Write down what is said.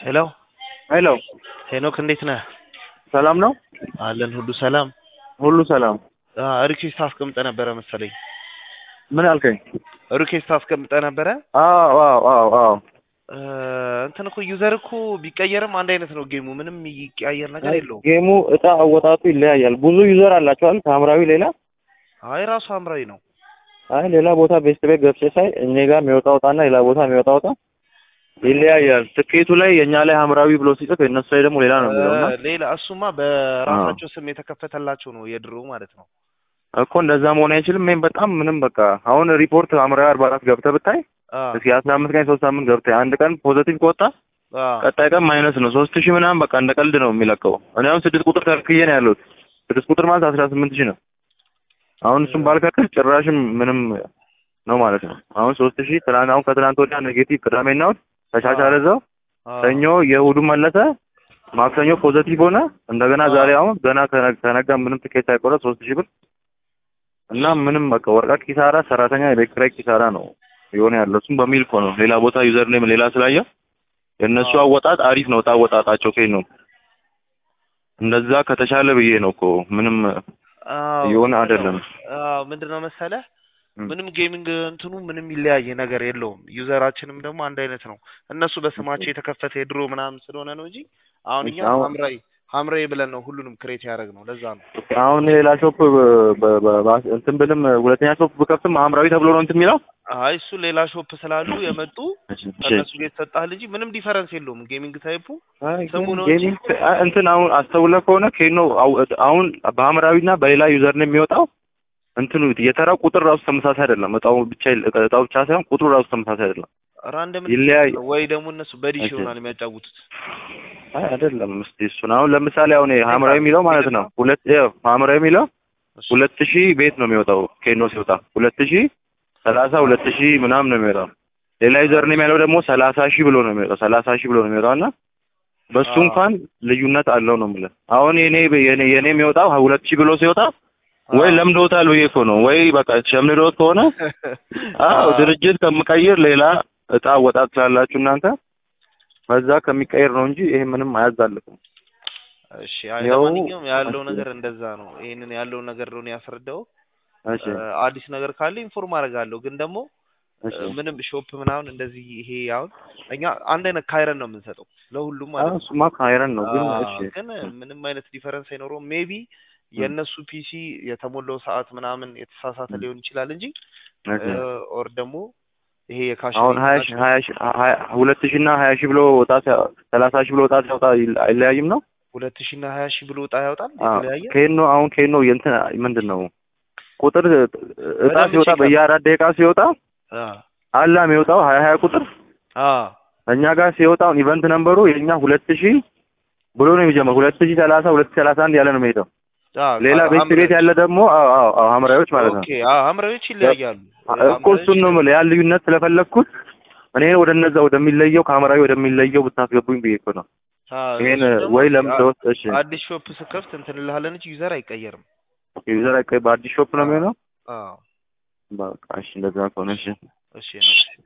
ሄሎ ሄሎ ሄኖክ እንዴት ነህ? ሰላም ነው? አለን ሁሉ ሰላም። ሁሉ ሰላም። ሪኩዌስት አስቀምጠ ነበረ መሰለኝ። ምን አልከኝ? ሪኩዌስት አስቀምጠ ነበረ። አዎ አዎ አዎ አዎ እ፣ እንትን እኮ ዩዘር እኮ ቢቀየርም አንድ አይነት ነው ጌሙ። ምንም የሚቀያየር ነገር የለውም። ጌሙ እጣ አወጣጡ ይለያያል። ብዙ ዩዘር አላቸዋል ከሐምራዊ ሌላ። አይ ራሱ ሐምራዊ ነው። አይ ሌላ ቦታ ቤስት ቤት ገብቼ ሳይ እኔ ጋር የሚወጣው እጣና ሌላ ቦታ የሚወጣው እጣ ይለያያል። ትኬቱ ላይ የእኛ ላይ ሐምራዊ ብሎ ሲጽፍ የእነሱ ላይ ደግሞ ሌላ ነው የሚለው እና እ፣ ሌላ እሱማ በራሳቸው ስም የተከፈተላቸው ነው የድሮ ማለት ነው። እኮ እንደዛ መሆን አይችልም። ይሄን በጣም ምንም በቃ አሁን ሪፖርት ሐምራዊ አርባ አራት ገብተህ ብታይ አ እስኪ አስራ አምስት ቀን ሶስት ሳምንት ገብተህ አንድ ቀን ፖዘቲቭ ከወጣ አ ቀጣይ ቀን ማይነስ ነው። ሶስት ሺህ ምናምን በቃ እንደ ቀልድ ነው የሚለቀው። እኔ አሁን ስድስት ቁጥር ተክዬ ነው ያለሁት። ስድስት ቁጥር ማለት አስራ ስምንት ሺህ ነው። አሁን እሱም ባልከክል ጭራሽም ምንም ነው ማለት ነው። አሁን ሶስት ሺህ ትናንት አሁን ከትናንት ወዲያ ኔጌቲቭ ቅዳሜና እሑድ ተሻሻለ እዛው አ ሰኞ የእሑዱ መለሰ፣ ማክሰኞ ፖዘቲቭ ሆነ። እንደገና አዎ። ዛሬ አሁን ገና ከነ- ከነጋ ምንም ትኬት ሳይቆረጥ ሶስት ሺህ ብር እና ምንም በቃ ወረቀት ኪሳራ፣ ሰራተኛ የቤት ኪራይ ኪሳራ ነው የሆነ ያለው። እሱም በሚል እኮ ነው ሌላ ቦታ ዩዘር ኔም ሌላ ስላየ የእነሱ አዎ። አወጣጥ አሪፍ ነው። እጣ አወጣጣቸው ከኝ ነው እንደዛ ከተሻለ ብዬ ነው እኮ ምንም አዎ፣ የሆነ አይደለም። አዎ ምንድነው መሰለህ ም። ምንም ጌሚንግ እንትኑ ምንም ይለያየ ነገር የለውም። ዩዘራችንም ደግሞ አንድ አይነት ነው። እነሱ በስማቸው የተከፈተ የድሮ ምናምን ስለሆነ ነው እንጂ አሁን እኛ አሁን- ሐምራዊ ሐምራዊ ብለን ነው ሁሉንም ክሬት ያደረግ ነው። ለዛ ነው አሁን ሌላ ሾፕ በ- በ- በ- እንትን ብልም ሁለተኛ ሾፕ ብከፍትም ሐምራዊ ተብሎ ነው እንትን የሚለው አይ እሱ ሌላ ሾፕ ስላሉ የመጡ እሺ። ከእነሱ ጋር የተሰጣህ ልጅ ምንም ዲፈረንስ የለውም። ጌሚንግ ታይፑ አይ ስሙ ግን ነው ጌሚንግ አ- እንትን አሁን አስተውለህ ከሆነ ኬኖ አው- አሁን በሐምራዊና በሌላ ዩዘር ነው የሚወጣው እንትኑ የተራው ቁጥር ራሱ ተመሳሳይ አይደለም። እጣው ብቻ ይል- እጣው ብቻ ሳይሆን ቁጥሩ ራሱ ተመሳሳይ አይደለም። ራንደም ይለያይ ወይ ደግሞ እነሱ በዲሽ እሺ። ይሆናል የሚያጫውቱት። አይ አይደለም። እስቲ እሱን አሁን ለምሳሌ አሁን ይሄ ሐምራዊ የሚለው ማለት ነው ሁለት ይኸው ሐምራዊ የሚለው እሺ። ሁለት ሺህ ቤት ነው የሚወጣው ኬኖ ሲወጣ ሁለት ሺህ ሰላሳ ሁለት ሺህ ምናምን ነው የሚወጣው። ሌላ ዩዘር ነው የሚያለው ደግሞ ሰላሳ ሺህ ብሎ ነው የሚወጣው ሰላሳ ሺህ ብሎ ነው የሚወጣው እና በሱ አዎ። እንኳን ልዩነት አለው ነው የምልህ። አሁን የኔ የኔ የኔ የሚወጣው ሁለት ሺህ ብሎ ሲወጣ ወይ አዎ። ለምዶታል ብዬ እኮ ነው ወይ በቃ ሸምድዶት ከሆነ አዎ ድርጅት ከምቀይር ሌላ እጣ ወጣት ስላላችሁ እናንተ በዛ ከሚቀይር ነው እንጂ ይሄ ምንም አያዛልቅም። እሺ አይ ያው- ለማንኛውም ያለው እሺ። ነገር እንደዛ ነው። ይሄንን ያለውን ነገር ነው ያስረዳው። እሺ አዲስ ነገር ካለ ኢንፎርም አደርጋለሁ። ግን ደግሞ እሺ እ፣ ምንም ሾፕ ምናምን እንደዚህ ይሄ አሁን እኛ አንድ አይነት ካይረን ነው የምንሰጠው ለሁሉም ማለት አዎ ነው። እሱማ ካይረን ነው ግን አዎ፣ እሺ ግን ምንም አይነት ዲፈረንስ አይኖረውም። ሜቢ የእነሱ ፒሲ የተሞላው ሰዓት ምናምን የተሳሳተ ም። ሊሆን ይችላል እንጂ እሺ ኦር ደግሞ ይሄ የካሽ አሁን ሀያ ሺህ ሀያ ሺህ ሀያ ሁለት ሺህ እና ሀያ ሺህ ብሎ ወጣ ሲያ- ሰላሳ ሺህ ብሎ ወጣ ሲያወጣ ይል- አይለያይም ነው? ሁለት ሺህ እና ሀያ ሺህ ብሎ እጣ ያወጣል አዎ የተለያየ ኬኖ አሁን ኬኖ የእንትን ምንድን ነው ቁጥር እጣ በደንብ ሲወጣ ቼክ በየአራት ደቂቃ ሲወጣ አ አላ የሚወጣው ሀያ ሀያ ቁጥር አ እኛ ጋር ሲወጣው ኢቨንት ነምበሩ የኛ ሁለት ሺህ ብሎ ነው የሚጀምረው። ሁለት ሺህ ሰላሳ ሁለት ሺህ ሰላሳ አንድ ያለ ነው የሚሄደው። አ ሌላ ቤት ሐምራዊ- ቤት ያለ ደግሞ አዎ አዎ አዎ ሐምራዊዎች ማለት ነው ኦኬ አ ሐምራዊዎች ይለያያሉ። እኮ እሱን ነው የምልህ ያን ልዩነት ስለፈለግኩት እኔ ወደ እነዛ ወደሚለየው ከሐምራዊ ወደሚለየው ብታስገቡኝ ብዬ እኮ ነው። ይሄን ወይ ለምን ተወስ እሺ አዲስ ሾፕ ስከፍት እንትን እልሃለን እንጂ ዩዘር አይቀየርም። ዩዘር አይቀይ በአዲስ ሾፕ ነው የሚሆነው። አዎ በቃ እሺ እንደዛ ከሆነ እሺ እሺ ነው።